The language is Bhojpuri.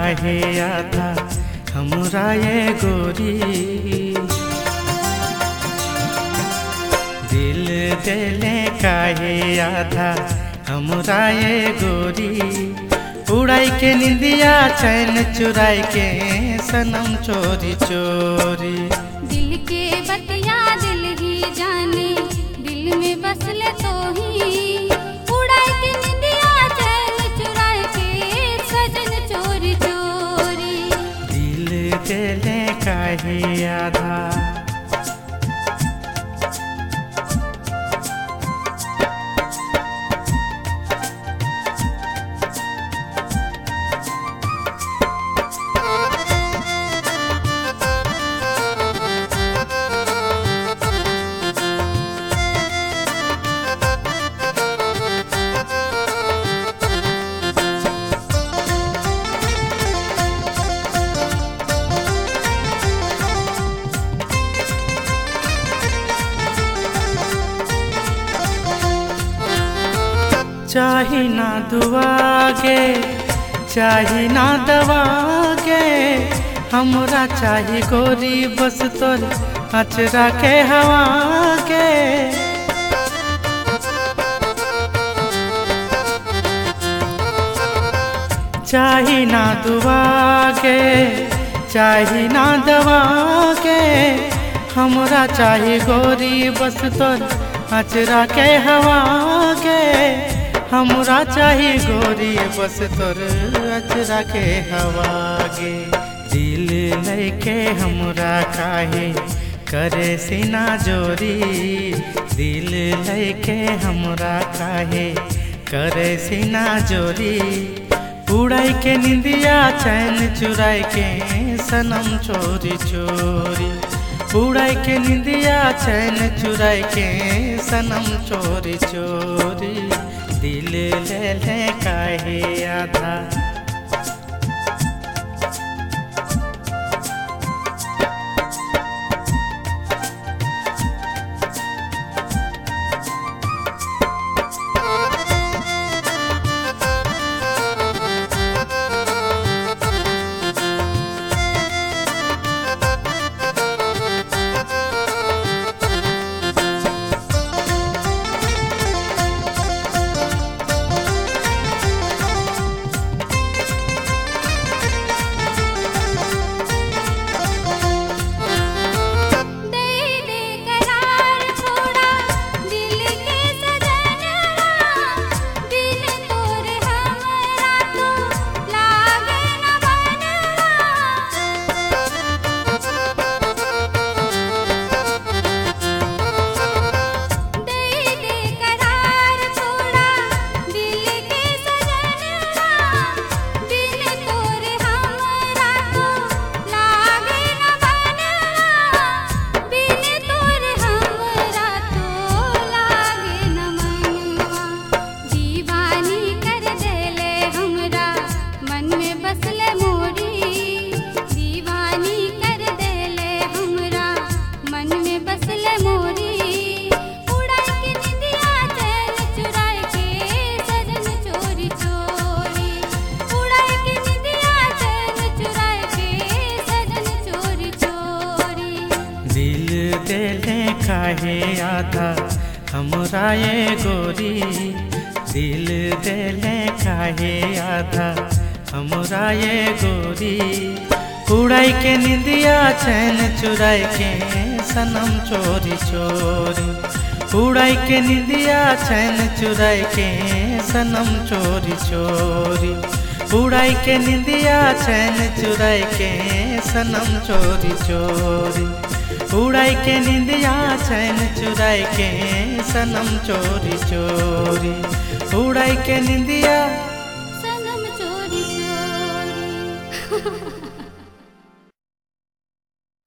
काहे आधा हमरा ये गोरी दिल देले काहे आधा हमरा ये गोरी उड़ाई के निंदिया चैन चुराई के सनम चोरी चोरी दिल के बतिया दिल ही जाने दिल में बसले तो ही उड़ाए के निंदिया चैन चुराए के सजन चोरी चोरी दिल देले काहे आधा चाही ना दुआ के चाही ना दवा के हमरा चाही गोरी बस तोर अचरा के हवा के चाही ना दुआ के चाही ना दवा के हमरा चाही गोरी बस तोर अचरा के हवा के हमरा चाही गोरी बस तोर अचरा के हवा गे दिल लेके हमरा काहे करे सीना जोरी दिल लेके हमरा काहे करे सीना जोरी उड़ाई के निंदिया चैन चुराई के सनम चोरी चोरी उड़ाई के निंदिया चैन चुराई के सनम चोरी चोरी दिल ले ले काहे आधा दे दे करार थोड़ा दिल के सजनवा दिल तोरे हमरा तो लागे न बनवा दे दे करार थोड़ा दिल के सजनवा दिल तोरे हमरा तो लागे न बनवा बिन तोरे हमरा तो लागे न मनवा दीवानी कर देले हमरा मन में बसले मोरी दीवानी कर देले हमरा मन में बसले मोरी उड़ा के निंदिया चैन चुराए के सजन चोरी चोरी उड़ा के निंदिया चैन चुराए के सजन चोरी चोरी दिल देले काहे आधा हमरा ये गोरी दिल देले काहे आधा हमरा ये गोरी उड़ाई के निंदिया चैन चुराई के सनम चोरी चोरी उड़ाई के निंदिया चैन चुराई के सनम चोरी चोरी उड़ाई के निंदिया चैन चुराई के सनम चोरी चोरी उड़ाई के निंदिया चैन चुराई के सनम चोरी चोरी उड़ाई के निंदिया सनम चोरी चोरी